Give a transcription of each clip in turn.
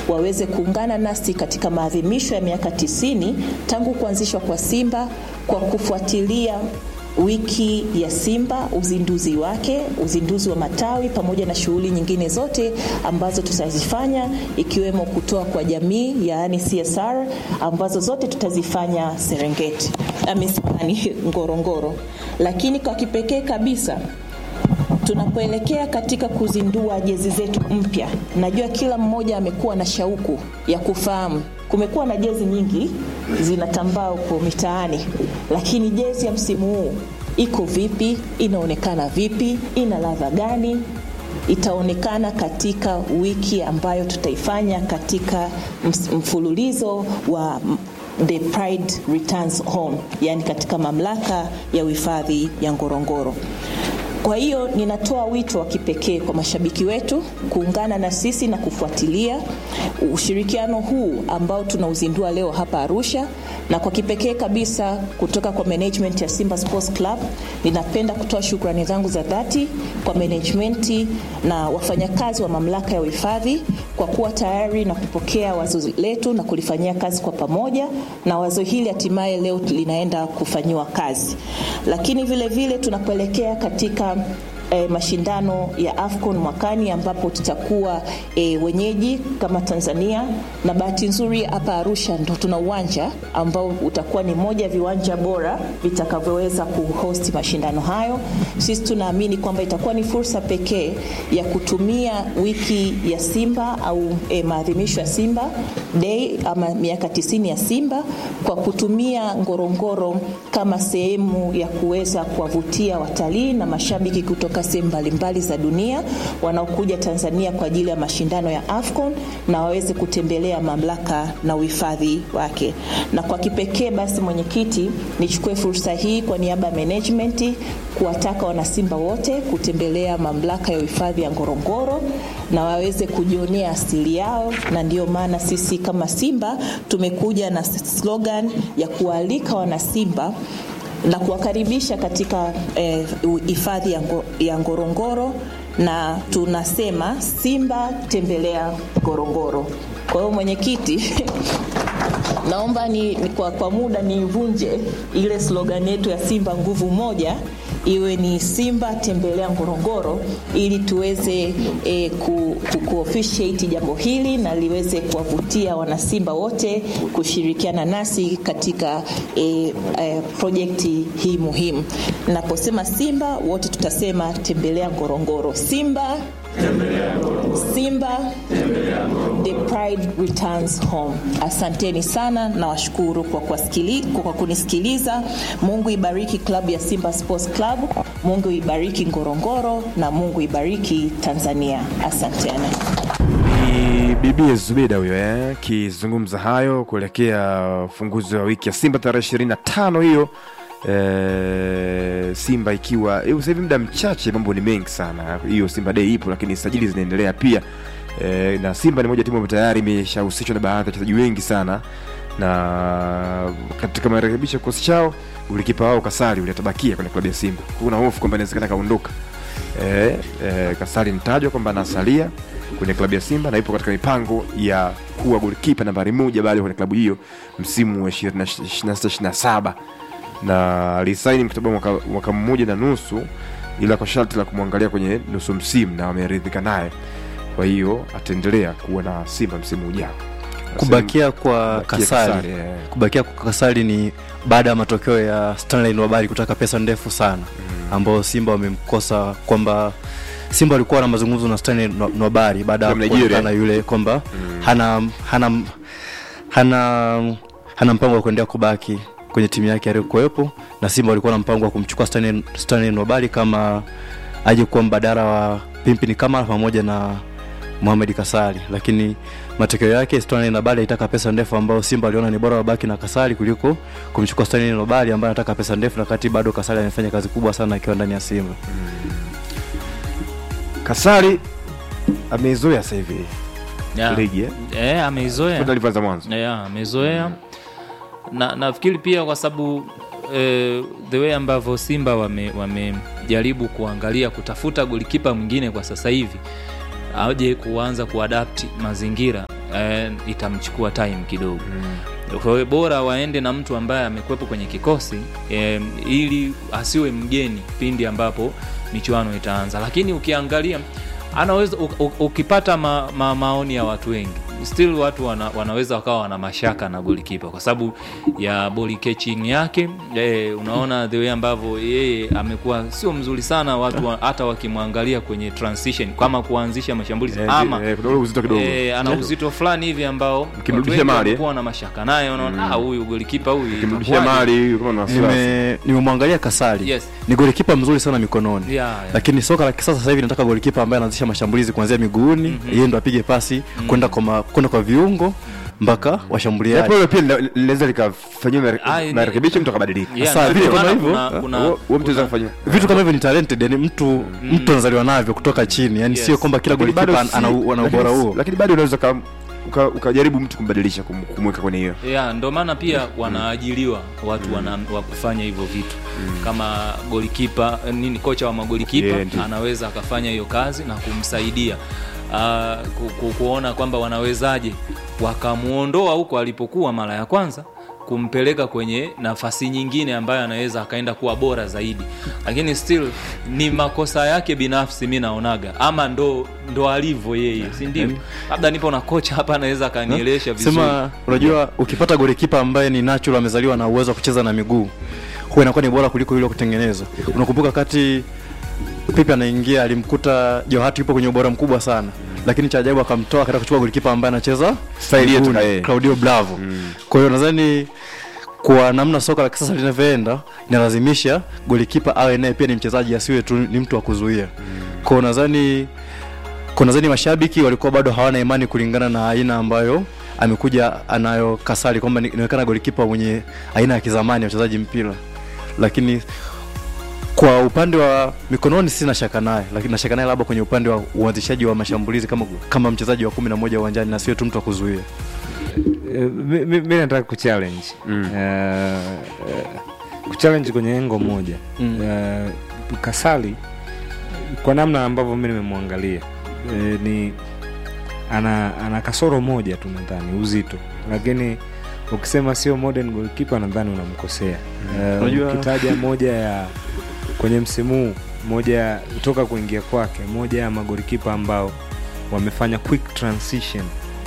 waweze kuungana nasi katika maadhimisho ya miaka tisini tangu kuanzishwa kwa Simba kwa kufuatilia wiki ya Simba, uzinduzi wake, uzinduzi wa matawi pamoja na shughuli nyingine zote ambazo tutazifanya ikiwemo kutoa kwa jamii, yaani CSR ambazo zote tutazifanya Serengeti, amesani Ngorongoro. Lakini kwa kipekee kabisa tunapoelekea katika kuzindua jezi zetu mpya, najua kila mmoja amekuwa na shauku ya kufahamu. Kumekuwa na jezi nyingi zinatambaa huko mitaani, lakini jezi ya msimu huu iko vipi? Inaonekana vipi? Ina ladha gani? Itaonekana katika wiki ambayo tutaifanya katika mfululizo wa The Pride Returns Home, yani katika mamlaka ya uhifadhi ya Ngorongoro. Kwa hiyo ninatoa wito wa kipekee kwa mashabiki wetu kuungana na sisi na kufuatilia ushirikiano huu ambao tunauzindua leo hapa Arusha, na kwa kipekee kabisa kutoka kwa management ya Simba Sports Club, ninapenda kutoa shukrani zangu za dhati kwa management na wafanyakazi wa mamlaka ya uhifadhi kwa kuwa tayari na kupokea wazo letu na kulifanyia kazi kwa pamoja, na wazo hili hatimaye leo linaenda kufanyiwa kazi. Lakini vile vile tunapoelekea katika E, mashindano ya AFCON mwakani ambapo tutakuwa e, wenyeji kama Tanzania, na bahati nzuri hapa Arusha ndo tuna uwanja ambao utakuwa ni moja ya viwanja bora vitakavyoweza kuhost mashindano hayo. Sisi tunaamini kwamba itakuwa ni fursa pekee ya kutumia wiki ya Simba au e, maadhimisho ya Simba Day ama miaka tisini ya Simba kwa kutumia Ngorongoro kama sehemu ya kuweza kuwavutia watalii na mashabiki kutoka sehemu mbalimbali za dunia wanaokuja Tanzania kwa ajili ya mashindano ya AFCON na waweze kutembelea mamlaka na uhifadhi wake. Na kwa kipekee basi, mwenyekiti, nichukue fursa hii kwa niaba ya management kuwataka wanasimba wote kutembelea mamlaka ya uhifadhi ya Ngorongoro na waweze kujionea asili yao, na ndiyo maana sisi kama Simba tumekuja na slogan ya kualika wanasimba na kuwakaribisha katika hifadhi eh, ya Ngorongoro na tunasema Simba tembelea Ngorongoro. Kwa hiyo mwenyekiti, naomba ni, ni kwa, kwa muda niivunje ile slogan yetu ya Simba nguvu moja iwe ni Simba tembelea Ngorongoro ili tuweze e, ku, ku, ku officiate jambo hili na liweze kuwavutia wanasimba wote kushirikiana nasi katika e, e, projekti hii muhimu. Naposema Simba wote tutasema tembelea Ngorongoro. Simba Simba the pride returns home. Asanteni sana na washukuru kwa, kwa kunisikiliza. Mungu ibariki klabu ya Simba Sports Club, Mungu ibariki Ngorongoro na Mungu ibariki Tanzania. Asanteni. Ni Bibi Zubeda huyo eh, kizungumza hayo kuelekea ufunguzi wa wiki ya Simba tarehe 25 hiyo E, Simba ikiwa sasa hivi muda mchache, mambo ni mengi sana. Hiyo Simba Day ipo, lakini sajili zinaendelea pia e, na Simba ni moja timu ambayo tayari imeshahusishwa na baadhi ya wachezaji wengi sana, na katika marekebisho ya kikosi chao ulikipa wao Kasari ulitabakia kwenye klabu ya Simba. Kuna hofu kwamba inawezekana kaondoka. E, e, Kasari mtajwa kwamba anasalia kwenye klabu ya Simba na ipo katika mipango ya kuwa golikipa nambari moja bado kwenye klabu hiyo msimu wa 26 na alisaini mkataba mwaka, mwaka mmoja na nusu, ila kwa sharti la kumwangalia kwenye nusu msimu, na wameridhika naye. Kwa hiyo ataendelea kuwa na Simba msimu ujao. Kubakia kwa Kubakia Kasari, Kasari, eh. kubakia kwa Kasari ni baada ya matokeo ya Stanley Nwabali kutaka pesa ndefu sana ambao Simba wamemkosa kwamba Simba walikuwa na mazungumzo na Stanley Nwa- Nwabali baada ya From Nigeria. kuonekana yule kwamba hana hana hana hana mpango wa kuendelea kubaki kwenye timu yake aliyokuwepo, na Simba walikuwa na mpango wa kumchukua Stanley Stanley Nwabali kama aje kuwa mbadala wa Pimpini Kamara pamoja na Mohamed Kasari, lakini matokeo yake Stanley Nwabali alitaka pesa ndefu, ambayo Simba aliona ni bora wabaki na Kasari kuliko kumchukua Stanley Nwabali ambaye anataka pesa ndefu, na kati bado Kasari amefanya kazi kubwa sana akiwa ndani ya Simba. Kasari ameizoea sasa hivi Yeah. ligi eh? Eh, ameizoea Kwenda alivyoanza mwanzo yeah, amezoea na nafikiri pia kwa sababu eh, the way ambavyo Simba wame- wamejaribu kuangalia kutafuta golikipa mwingine kwa sasa hivi aje kuanza kuadapti mazingira eh, itamchukua time kidogo kwa hiyo bora waende na mtu ambaye amekuwepo kwenye kikosi eh, ili asiwe mgeni pindi ambapo michuano itaanza lakini ukiangalia anaweza u- u- ukipata ma, ma, maoni ya watu wengi still watu wana, wanaweza wakawa wana mashaka na golikipa kwa sababu ya ball catching yake e, unaona the way ambavyo yeye amekuwa sio mzuri sana watu wa, hata wakimwangalia kwenye transition kama kuanzisha mashambulizi Eh, ama eh, kuna ule uzito kidogo. e, ana uzito fulani hivi ambao watu Ukimrudisha wengi mali, wamekuwa na mashaka naye unaona ah, huyu golikipa huyu Ukimrudishia itakuwaje? mali kama na wasiwasi. Nime- nimemwangalia kasari Yes. ni golikipa mzuri sana mikononi Yeah, yeah. lakini soka la kisasa sasa hivi nataka golikipa ambaye anaanzisha mashambulizi kuanzia miguuni yeye ndo apige pasi kwenda kwa ma- kwenda kwa viungo mpaka Japo washambuliaji hilo pia lina- linaweza likafanyiwa mare- Ah, ni- marekebisho mtu akabadilika Yeah, Sasa, ndio vile kama maana hivyo, kuna- Ah, kuna- huo- huo mtu anaweza kufanya vitu kama hivyo ni talented yani mtu mtu anazaliwa navyo kutoka chini yani Yes. sio kwamba kila Lakini golikipa bado ana, si- ana lakini ubora si- huo lakini bado unaweza uka- uka- ukajaribu mtu kumbadilisha kum- kumweka kwenye hiyo yeah, ndo maana pia wanaajiriwa watu wana, wa kufanya hivyo vitu kama golikipa nini kocha wa magolikipa Yeah, ndio. anaweza akafanya hiyo kazi na kumsaidia uh, ku, ku, kuona kwamba wanawezaje wakamuondoa huko alipokuwa mara ya kwanza kumpeleka kwenye nafasi nyingine ambayo anaweza akaenda kuwa bora zaidi lakini still ni makosa yake binafsi mi naonaga ama ndo ndo alivyo yeye si ndio labda nipo na kocha hapa anaweza akanielesha vizuri sema unajua ukipata golikipa ambaye ni natural amezaliwa na uwezo wa kucheza na miguu huwa inakuwa ni bora kuliko yule wa kutengeneza unakumbuka kati pipi anaingia alimkuta johati yupo kwenye ubora mkubwa sana lakini cha ajabu akamtoa akaenda kuchukua golikipa ambaye anacheza Staili yetu miguuni, na yeye. claudio bravo kwa hiyo nadhani kwa namna soka la kisasa linavyoenda inalazimisha golikipa awe naye pia ni mchezaji asiwe tu ni mtu wa kuzuia kwa hiyo nadhani kwa nadhani mashabiki walikuwa bado hawana imani kulingana na aina ambayo amekuja anayo kasari kwamba ni- inaonekana golikipa mwenye aina ya kizamani ya uchezaji mpira lakini kwa upande wa mikononi sina shaka naye lakini nashaka naye labda kwenye upande wa uanzishaji wa mashambulizi kama, kama mchezaji wa kumi na moja uwanjani na sio tu mtu wa kuzuia Eh, mi- mi mi nataka kuchallenge Mm. Eh, eh, kuchallenge kwenye engo moja Mm. Eh, kasali kwa namna ambavyo mi nimemwangalia eh, ni ana, ana kasoro moja tu nadhani uzito lakini ukisema sio modern goalkeeper nadhani unamkosea Eh, Unajua- ukitaja moja ya kwenye msimu huu moja toka kuingia kwake moja ya magolikipa ambao wamefanya quick transition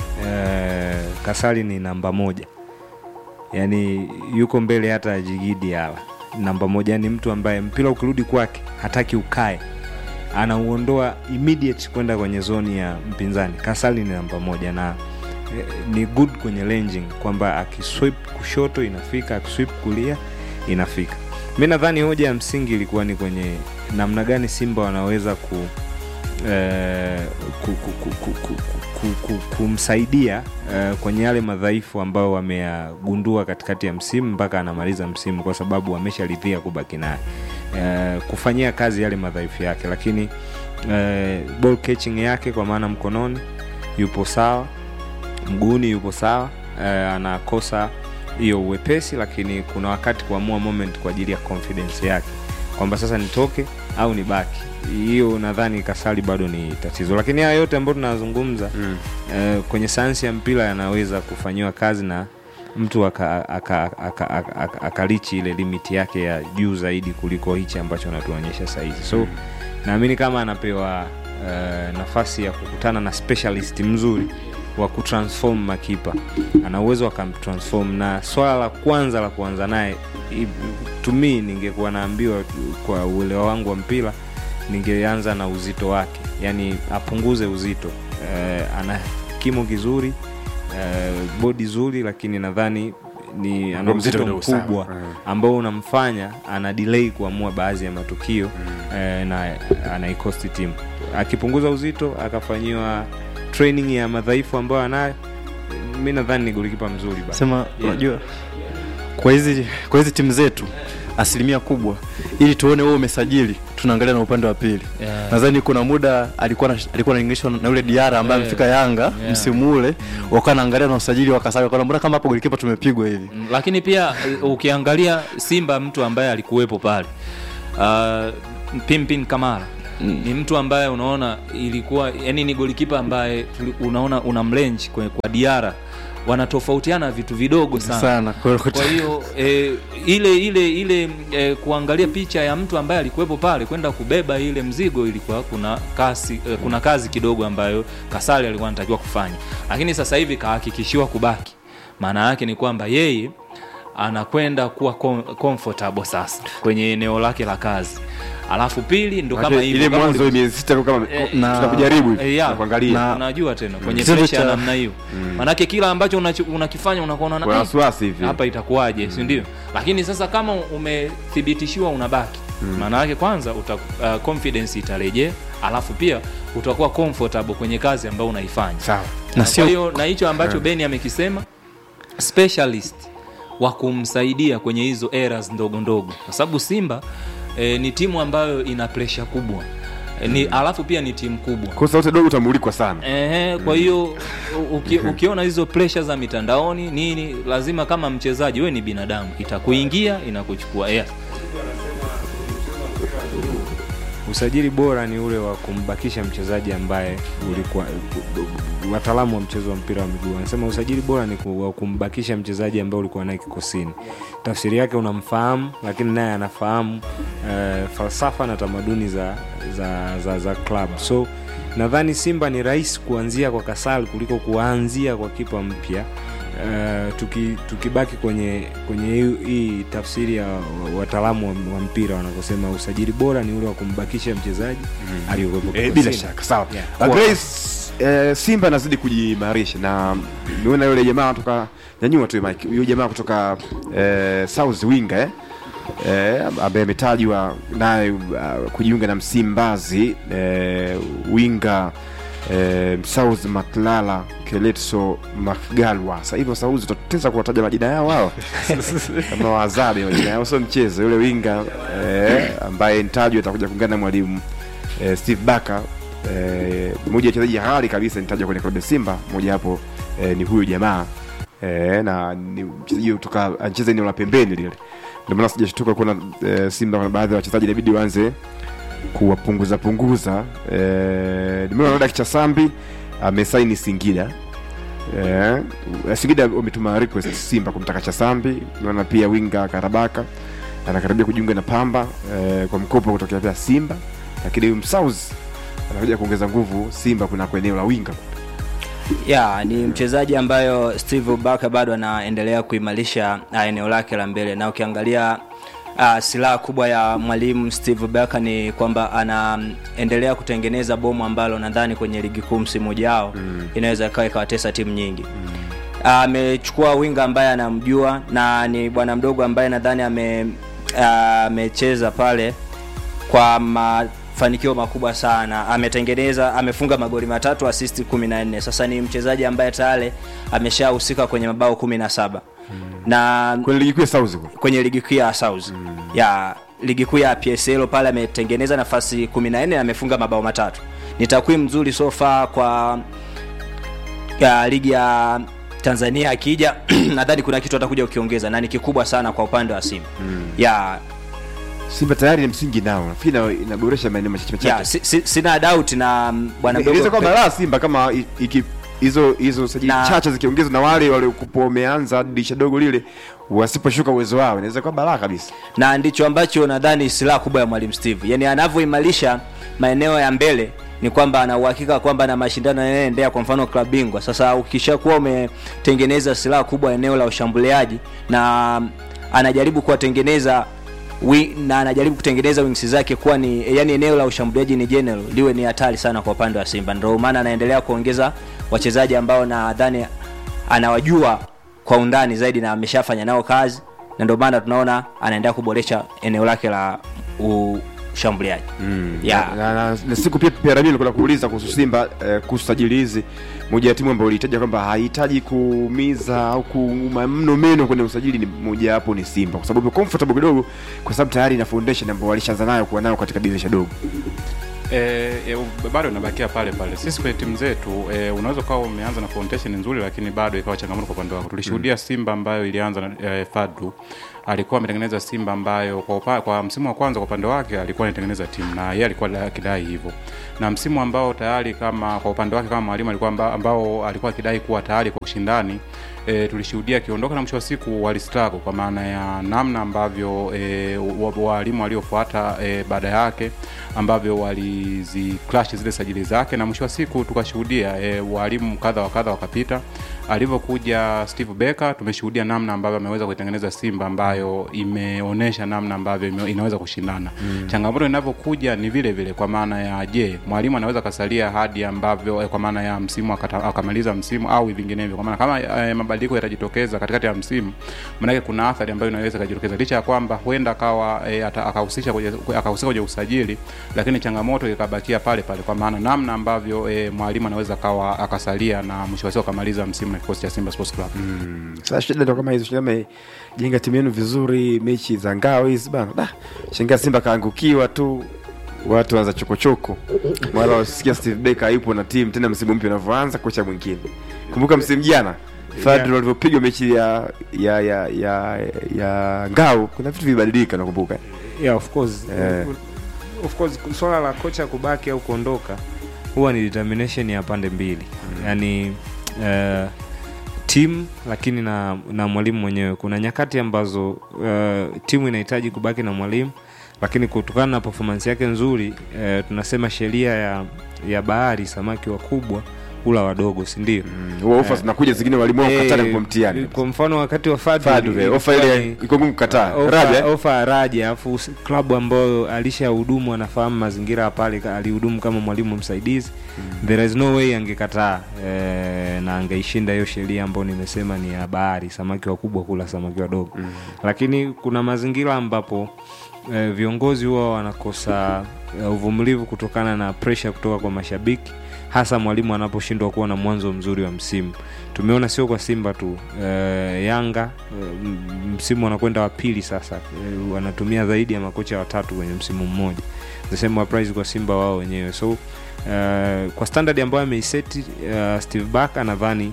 eh, kasali ni namba moja yaani yuko mbele hata ya jigidi hawa namba moja ni mtu ambaye mpira ukirudi kwake hataki ukae anauondoa immediate kwenda kwenye zoni ya mpinzani kasali ni namba moja na eh, ni good kwenye ranging kwamba akiswip kushoto inafika akiswip kulia inafika mi nadhani hoja ya msingi ilikuwa ni kwenye namna gani simba wanaweza ku, eh, ku, ku, ku, ku, ku, ku, ku, kumsaidia eh, kwenye yale madhaifu ambayo wameyagundua katikati ya msimu mpaka anamaliza msimu kwa sababu wamesharidhia kubaki naye eh, kufanyia kazi yale madhaifu yake lakini eh, ball catching yake kwa maana mkononi yupo sawa mguuni yupo sawa eh, anakosa hiyo uwepesi lakini kuna wakati kuamua moment kwa ajili ya confidence yake kwamba sasa nitoke au nibaki hiyo nadhani kasali bado ni tatizo lakini haya yote ambayo tunazungumza Mm. eh, kwenye sayansi ya mpira yanaweza kufanyiwa kazi na mtu akalichi aka, aka, aka, aka, aka, akalichi ile limiti yake ya juu zaidi kuliko hichi ambacho anatuonyesha sahizi so naamini kama anapewa uh, nafasi ya kukutana na specialist mzuri wa kutransform makipa ana uwezo akamtransform na swala la kwanza la kuanza naye i- to me ningekuwa naambiwa kwa uelewa wangu wa mpira ningeanza na uzito wake yani apunguze uzito uh, ana kimo kizuri uh, bodi zuri lakini nadhani ni ana Ndio mzito uzito kidogo sana. mkubwa Mm. ambao unamfanya ana delay kuamua baadhi ya matukio eh, na anaikosti timu akipunguza uzito akafanyiwa training ya madhaifu ambayo anayo mi nadhani ni golikipa mzuri bana. sema unajua kwa hizi kwa hizi timu zetu asilimia kubwa ili tuone wewe umesajili tunaangalia na upande wa pili Yeah. nadhani kuna muda alikuwa na, alikuwa anaingilishwa na yule diara ambaye Yeah. amefika yanga Yeah. msimu ule wakawa naangalia na usajili wakasali wakaona mbona kama hapo golikipa tumepigwa hivi Mm, lakini pia eh, ukiangalia simba mtu ambaye alikuwepo pale uh, pimpin kamara ni mtu ambaye unaona ilikuwa yani ni golikipa ambaye tuli- unaona una mlenji kwa, kwa diara wanatofautiana vitu vidogo sana, sana kwa kwa hiyo e, ile ile ile e, kuangalia picha ya mtu ambaye alikuwepo pale kwenda kubeba ile mzigo ilikuwa kuna kasi e, kuna kazi kidogo ambayo Kasali alikuwa anatakiwa kufanya, lakini sasa hivi kahakikishiwa kubaki. Maana yake ni kwamba yeye anakwenda kuwa com- comfortable sasa kwenye eneo lake la kazi, alafu pili ndo kama Maana hivyo ile kama mwanzo miezi sita kwa kama Eh, na- tunakujaribu Eh, hivi ya, na kuangalia na- unajua tena kwenye Kitendo presha ya cha- namna hiyo manake kila ambacho unacho- unakifanya unakuwa unaona, Kuna "Eh, wasiwasi hivi. hapa itakuwaje si ndio lakini sasa kama umethibitishiwa unabaki maana yake kwanza uta, uh, confidence itarejea alafu pia utakuwa comfortable kwenye kazi ambayo unaifanya sawa na na sio kwa hiyo na hicho ambacho Beni amekisema specialist wa kumsaidia kwenye hizo errors ndogo ndogo, kwa sababu Simba eh, ni timu ambayo ina pressure kubwa eh, ni alafu pia ni timu kubwa kwa sauti dogo utamulikwa sana Ehe, kwa hiyo u- uki, ukiona hizo pressure za mitandaoni nini, lazima kama mchezaji we ni binadamu, itakuingia inakuchukua yeah. usajili bora ni ule wa kumbakisha mchezaji ambaye ulikuwa wataalamu wa mchezo wa mpira wa miguu wanasema usajili bora ni ku- wa kumbakisha mchezaji ambaye ulikuwa naye kikosini tafsiri yake unamfahamu lakini naye anafahamu uh, falsafa na tamaduni za za, za, za club so nadhani simba ni rahisi kuanzia kwa kasal kuliko kuanzia kwa kipa mpya Uh, tuki, tukibaki kwenye kwenye hii, hii tafsiri ya wataalamu wa, wa mpira wanavyosema usajili bora ni ule wa kumbakisha mchezaji mm. aliyokuwepo Eh, kikosini. bila shaka sawa Yeah. yeah. Grace eh, Simba anazidi kujiimarisha na niona yule jamaa kutoka nyanyua tu Mike yule jamaa kutoka eh, South Winga eh eh, ambaye ametajwa naye uh, kujiunga na Msimbazi eh, winga eh, South Maklala Keletso Makgalwa. Sasa hivyo South tutateza kuwataja majina yao wao kama wazabi majina yao, sio mchezo. Yule winga eh, ambaye nitajwa atakuja kuungana na mwalimu eh, Steve Baka eh, mmoja ya wachezaji halali kabisa nitajwa kwenye klabu ya Simba, moja hapo eh, ni huyu jamaa eh, na ni mchezaji kutoka anacheza eneo la pembeni lile, ndio maana sijashtuka kuona eh, Simba kuna baadhi ya wachezaji inabidi waanze kuwapunguza punguza. Eh, nimeona Rodak Chasambi amesaini Singida eh, Singida wametuma request Simba kumtaka Chasambi. Nimeona pia winga Karabaka anakaribia kujiunga na Pamba eh, kwa mkopo kutokea pia Simba, lakini huyu Msauzi anakuja kuongeza nguvu Simba kunako eneo la winga. ya ni mchezaji ambayo steve baka bado anaendelea kuimarisha uh, eneo lake la mbele na ukiangalia uh, silaha kubwa ya mwalimu steve baka ni kwamba anaendelea kutengeneza bomu ambalo nadhani kwenye ligi kuu msimu ujao mm. inaweza ikawa ikawatesa timu nyingi amechukua winga ambaye anamjua na ni bwana mdogo ambaye nadhani ame ah, amecheza pale kwa mafanikio makubwa sana ametengeneza amefunga magoli matatu asisti kumi na nne sasa ni mchezaji ambaye tayari ameshahusika kwenye mabao kumi na saba na Kwenye ligi kuu ya South kule. kwenye ligi kuu ya South mm. ya ligi kuu ya PSL pale ametengeneza nafasi 14 na amefunga mabao matatu. Ni takwimu nzuri so far kwa ya ligi ya Tanzania akija nadhani kuna kitu atakuja ukiongeza na ni kikubwa sana kwa upande wa Simba. Mm. Ya Simba tayari ni msingi nao, nafikiri ina- inaboresha maeneo machache ya machache. si, si, sina doubt na mm, bwana Inaweza mdogo kuwa balaa Simba kama i- iki hizo hizo sajili Na- chache zikiongezwa na wale waliokuwa wameanza dirisha dogo lile wasiposhuka uwezo wao, inaweza kuwa balaa kabisa. na ndicho ambacho nadhani silaha kubwa ya mwalimu Steve, yaani anavyoimarisha maeneo ya mbele ni kwamba ana uhakika kwamba na mashindano yanayoendea, kwa mfano klabu bingwa. Sasa ukishakuwa umetengeneza silaha kubwa eneo la ushambuliaji na anajaribu kuwatengeneza wi- na anajaribu kutengeneza wings zake kuwa ni yani eneo la ushambuliaji ni general liwe ni hatari sana kwa upande wa Simba. Ndio maana anaendelea kuongeza wachezaji ambao nadhani anawajua kwa undani zaidi na ameshafanya nao kazi, na ndio maana tunaona anaendelea kuboresha eneo lake la ushambuliaji mm. yeah. na, na, na siku pia pia Ramiro kuna kuuliza kuhusu Simba eh, kuhusu sajili hizi, moja ya timu ambayo ilitaja kwamba hahitaji kuumiza au kuuma mno meno kwenye usajili, ni moja hapo ni Simba, kwa sababu iko comfortable kidogo, kwa sababu tayari ina foundation ambayo walishaanza nayo kuwa nayo katika dirisha dogo. E, e, bado inabakia pale pale. Sisi kwenye timu zetu e, unaweza ukawa umeanza na foundation nzuri, lakini bado ikawa changamoto kwa upande wako. Tulishuhudia Simba ambayo ilianza na e, Fadlu alikuwa ametengeneza Simba ambayo kwa, upa, kwa msimu wa kwanza kwa upande wake alikuwa anatengeneza timu na yeye alikuwa akidai hivyo, na msimu ambao tayari kama kwa upande wake kama mwalimu alikuwa amba, ambao alikuwa akidai kuwa tayari kwa ushindani e, tulishuhudia akiondoka na mwisho wa siku walistruggle kwa maana ya namna ambavyo e, walimu waliofuata e, baada yake ambavyo walizi clash zile sajili zake na mwisho wa siku tukashuhudia e, walimu kadha wa kadha wakapita alivyokuja Steve Becker tumeshuhudia namna ambavyo ameweza kuitengeneza Simba ambayo imeonyesha namna ambavyo ime, inaweza kushindana mm. changamoto inavyokuja ni vile vile kwa maana ya je mwalimu anaweza kasalia hadi ambavyo eh, kwa maana ya msimu akata, akamaliza msimu au vinginevyo kwa maana kama eh, mabadiliko yatajitokeza katikati ya msimu maanake kuna athari ambayo inaweza ikajitokeza licha ya kwamba huenda akawa eh, akahusisha kwenye akahusika kwenye usajili lakini changamoto ikabakia pale pale kwa maana namna ambavyo eh, mwalimu anaweza akawa akasalia na mwisho wa siku akamaliza msimu na kikosi cha Simba Sports Club. Mm. Sasa shida ndo kama hizo, shida jenga timu yenu vizuri, mechi za ngao hizi bana, da shangaa Simba kaangukiwa tu watu wanza chokochoko mara wasikia Steve Becker hayupo na timu tena, msimu mpya unavyoanza, kocha mwingine. Kumbuka msimu jana Fadlu yeah. walivyopigwa mechi ya ya ya ya, ya ngao, kuna vitu vibadilika, nakumbuka yeah, of course Eh. of course swala la kocha kubaki au kuondoka huwa ni determination ya pande mbili mm. yaani uh, timu lakini na na mwalimu mwenyewe kuna nyakati ambazo uh, timu inahitaji kubaki na mwalimu lakini kutokana na performance yake nzuri uh, tunasema sheria ya ya bahari samaki wakubwa hula wadogo si ndio huwa ofa zinakuja zingine walimu wao kukatana kwa mtihani. kwa mfano wakati wa Fadlu Fadlu, eh, ofa ilikuwa ile ni- iko ngumu kukataa. ofa- Raja, eh? ofa ya Raja afu s- klabu ambayo alishahudumu anafahamu mazingira ya pale ka- alihudumu kama mwalimu msaidizi there is no way angekataa eh, na angeishinda hiyo sheria ambayo nimesema ni ya bahari samaki wakubwa kula samaki wadogo lakini kuna mazingira ambapo eh, viongozi huwa wanakosa eh, uvumilivu kutokana na presha kutoka kwa mashabiki hasa mwalimu anaposhindwa kuwa na mwanzo mzuri wa msimu tumeona sio kwa simba tu eh, yanga eh, m- msimu wanakwenda wa pili sasa eh, wanatumia zaidi ya makocha watatu kwenye msimu mmoja the same applies kwa simba wao wenyewe so eh, kwa standard ambayo ameiseti uh, steve back nadhani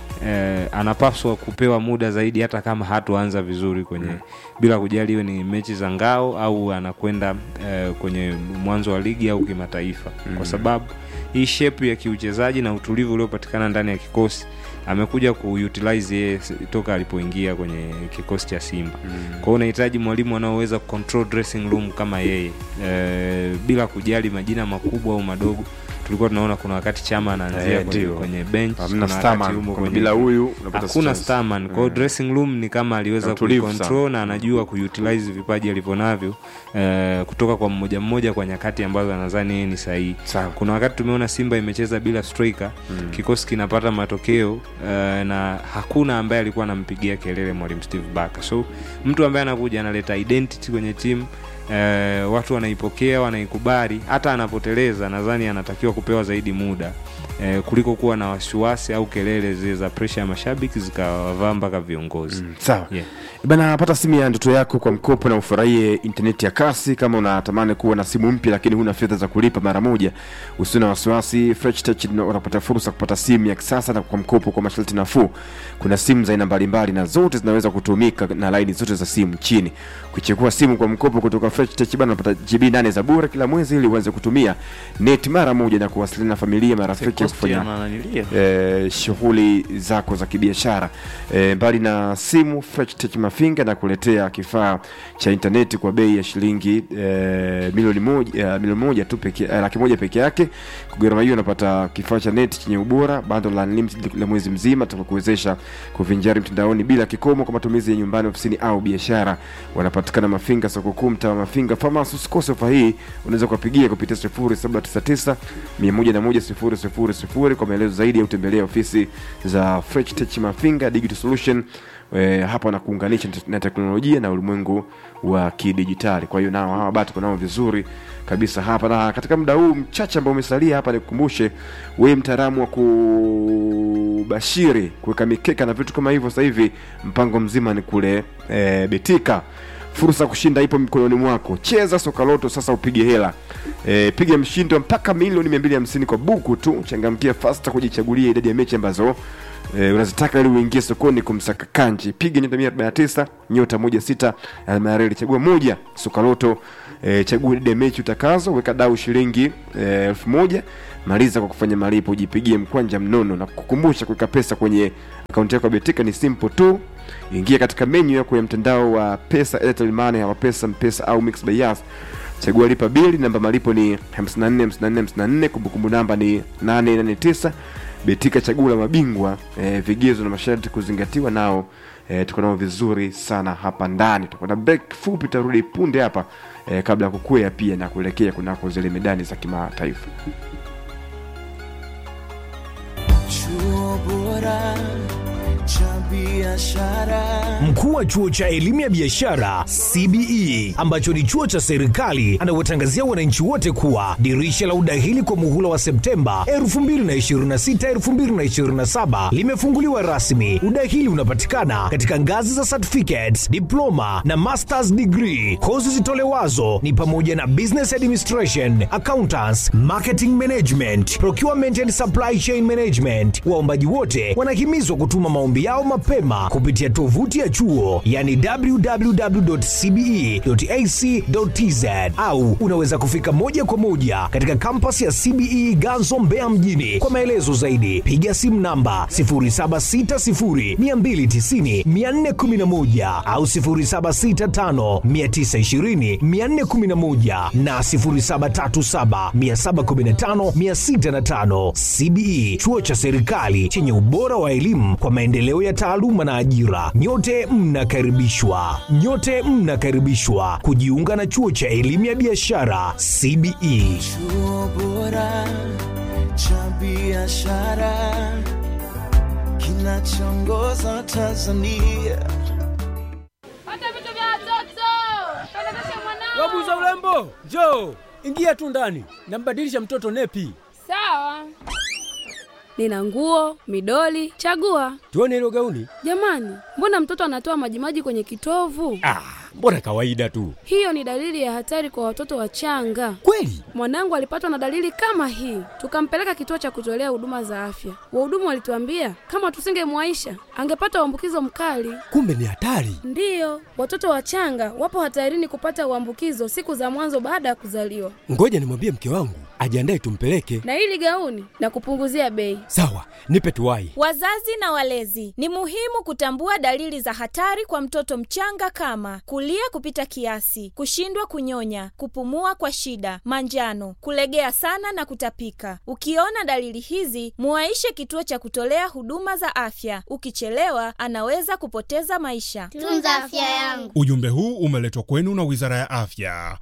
eh, anapaswa kupewa muda zaidi hata kama hatuanza vizuri kwenye mm. bila kujali iwe ni mechi za ngao au anakwenda eh, kwenye mwanzo wa ligi au kimataifa mm. kwa sababu hii shape ya kiuchezaji na utulivu uliopatikana ndani ya kikosi amekuja kuutilize yeye s- toka alipoingia kwenye kikosi cha simba mm. kwao unahitaji mwalimu anaoweza control dressing room kama yeye e, bila kujali majina makubwa au madogo tulikuwa tunaona kuna wakati chama anaanzia Eh, kwenye, ndio. kwenye bench Hamna kuna starman, wakati humo kuna kwenye- bila huyu unapata hakuna stress. starman kwao Mm. dressing room ni kama Na aliweza utulivu kucontrol sana. na anajua kuutilize vipaji alivyo navyo eh, kutoka kwa mmoja mmoja kwa nyakati ambazo anadhani yeye ni sahihi Sawa. kuna wakati tumeona simba imecheza bila striker mm. kikosi kinapata matokeo uh, na hakuna ambaye alikuwa anampigia kelele mwalimu steve Barker. so mtu ambaye anakuja analeta identity kwenye timu Uh, watu wanaipokea wanaikubali hata anapoteleza nadhani anatakiwa kupewa zaidi muda uh, kuliko kuwa na wasiwasi au kelele zile za presha ya mashabiki zikawavaa mpaka viongozi mm. sawa yeah. bana pata simu ya ndoto yako kwa mkopo na ufurahie intaneti ya kasi kama unatamani kuwa na simu mpya lakini huna fedha za kulipa mara moja usio na wasiwasi Fresh Tech ina- unapata fursa kupata simu ya kisasa na kwa mkopo kwa masharti nafuu kuna simu za aina mbalimbali na zote zinaweza kutumika na laini zote za simu nchini ukichukua simu kwa mkopo kutoka Fresh Tech bana unapata GB 8 za bure kila mwezi ili uanze kutumia net mara moja na kuwasiliana na familia marafiki kufanya eh, shughuli zako za kibiashara eh, mbali na simu Fresh Tech Mafinga na kuletea kifaa cha intaneti kwa bei ya shilingi eh, milioni moja, eh, milioni moja tu peke, eh, laki moja peke yake kwa gharama hiyo unapata kifaa cha neti chenye ubora bando la unlimited la mwezi mzima tutakuwezesha kuvinjari mtandaoni bila kikomo kwa matumizi ya nyumbani ofisini au biashara wanapatikana mafinga soko kuu mtaa wa mafinga famas usikose ofa hii unaweza kuwapigia kupitia 0799 101 kwa maelezo zaidi au tembelea ofisi za Fresh Tech Mafinga Digital Solution e, hapa na kuunganisha na teknolojia na ulimwengu wa kidijitali kwa hiyo nao hawa bado tuko nao vizuri kabisa hapa na katika muda huu mchache ambao umesalia hapa nikukumbushe wewe mtaalamu wa kubashiri kuweka mikeka na vitu kama hivyo sasa hivi mpango mzima ni kule e, betika fursa ya kushinda ipo mikononi mwako cheza sokaloto sasa upige hela e, piga mshindo mpaka milioni 250 kwa buku tu changamkia fasta kujichagulia idadi ya mechi ambazo e, unazitaka ili uingie sokoni kumsaka kanji piga nyota 149 nyota 16 alama ya reli chagua moja sokaloto e, chagua idadi ya mechi utakazo weka dau shilingi e, elfu moja maliza kwa kufanya malipo ujipigie mkwanja mnono na kukumbusha kuweka pesa kwenye akaunti yako ya betika ni simple tu ingia katika menyu yako ya mtandao wa pesa Airtel Money au pesa mpesa au mix by Yas chagua lipa bili namba malipo ni 54 54 54 kumbukumbu namba ni 889 betika chaguo la mabingwa e, vigezo na masharti kuzingatiwa nao e, tuko nao vizuri sana hapa ndani tutakwenda break fupi tarudi punde hapa e, kabla ya kukwea pia na kuelekea kunako zile medani za kimataifa chuo bora cha biashara Mkuu wa chuo cha elimu ya biashara CBE ambacho ni chuo cha serikali anawatangazia wananchi wote kuwa dirisha la udahili kwa muhula wa Septemba 2026 2027 limefunguliwa rasmi. Udahili unapatikana katika ngazi za certificates, diploma na masters degree. Kozi zitolewazo ni pamoja na business administration, accountants, marketing management, procurement and supply chain management. Waombaji wote wanahimizwa kutuma maombi yao mapema kupitia tovuti ya chuo yani www.cbe.ac.tz au unaweza kufika moja kwa moja katika kampas ya CBE Ganzo Mbeya mjini. Kwa maelezo zaidi piga simu namba 0760290411 au 0765920411 na 0737715605. CBE chuo cha serikali chenye ubora wa elimu kwa maendeleo ya taaluma na ajira. Nyote mnakaribishwa, nyote mnakaribishwa kujiunga na chuo cha elimu ya biashara CBE. chuo bora cha biashara kinachoongoza tanzania Pata vitu vya watoto. Pelekesha mwanao. Wabuza urembo, njoo ingia tu ndani, nambadilisha mtoto nepi. Sawa. Nina nguo, midoli, chagua. Tuone hilo gauni. Jamani, mbona mtoto anatoa majimaji kwenye kitovu? Ah, mbona kawaida tu. Hiyo ni dalili ya hatari kwa watoto wachanga. Kweli? Mwanangu alipatwa na dalili kama hii, tukampeleka kituo cha kutolea huduma za afya. Wahudumu walituambia kama tusingemwaisha angepata uambukizo mkali. Kumbe ni hatari. Ndiyo, watoto wachanga wapo hatarini kupata uambukizo siku za mwanzo baada ya kuzaliwa. Ngoja nimwambie mke wangu ajiandae tumpeleke. Na hili gauni na kupunguzia bei. Sawa, nipe tuwai. Wazazi na walezi, ni muhimu kutambua dalili za hatari kwa mtoto mchanga kama kulia kupita kiasi, kushindwa kunyonya, kupumua kwa shida, manjano, kulegea sana na kutapika. Ukiona dalili hizi, muwaishe kituo cha kutolea huduma za afya. Ukichelewa, anaweza kupoteza maisha. Tunza afya yangu. Ujumbe huu umeletwa kwenu na Wizara ya Afya.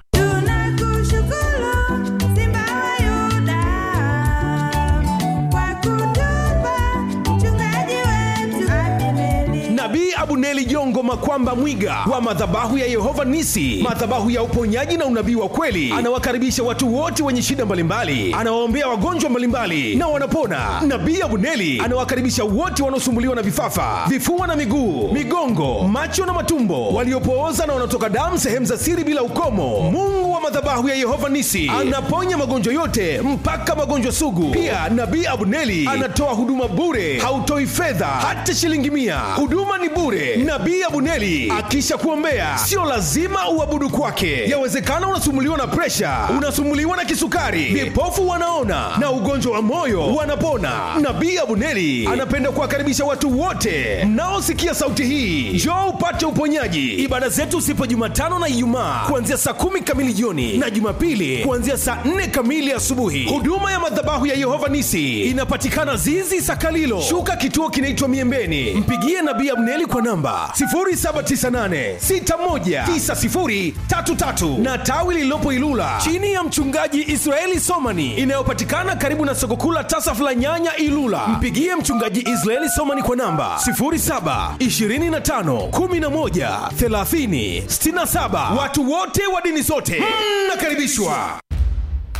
Nabii Abuneli Jongo Makwamba Mwiga wa madhabahu ya Yehova Nisi, madhabahu ya uponyaji na unabii wa kweli, anawakaribisha watu wote wenye shida mbalimbali, anawaombea wagonjwa mbalimbali na wanapona. Nabii Abuneli anawakaribisha wote wanaosumbuliwa na vifafa, vifua na miguu, migongo, macho na matumbo, waliopooza na wanaotoka damu sehemu za siri bila ukomo. Mungu wa madhabahu ya Yehova Nisi anaponya magonjwa yote mpaka magonjwa sugu. Pia Nabii Abuneli anatoa huduma bure, hautoi fedha hata shilingi mia. Huduma ni bure. Nabii Abuneli akisha kuombea, sio lazima uabudu kwake. Yawezekana unasumuliwa na presha, unasumuliwa na kisukari, vipofu wanaona na ugonjwa wa moyo wanapona. Nabii Abuneli anapenda kuwakaribisha watu wote mnaosikia sauti hii, njoo upate uponyaji. Ibada zetu zipo Jumatano na Ijumaa kuanzia saa kumi kamili jioni na Jumapili kuanzia saa nne kamili asubuhi. Huduma ya madhabahu ya Yehova Nisi inapatikana Zizi Sakalilo, shuka kituo kinaitwa Miembeni. Mpigie Nabii Abneli kwa namba 0798619033 na tawi lililopo Ilula chini ya mchungaji Israeli Somani inayopatikana karibu na soko kuu la Tasaf la Nyanya Ilula. Mpigie mchungaji Israeli Somani kwa namba 0725113067. Watu wote wa dini zote mnakaribishwa.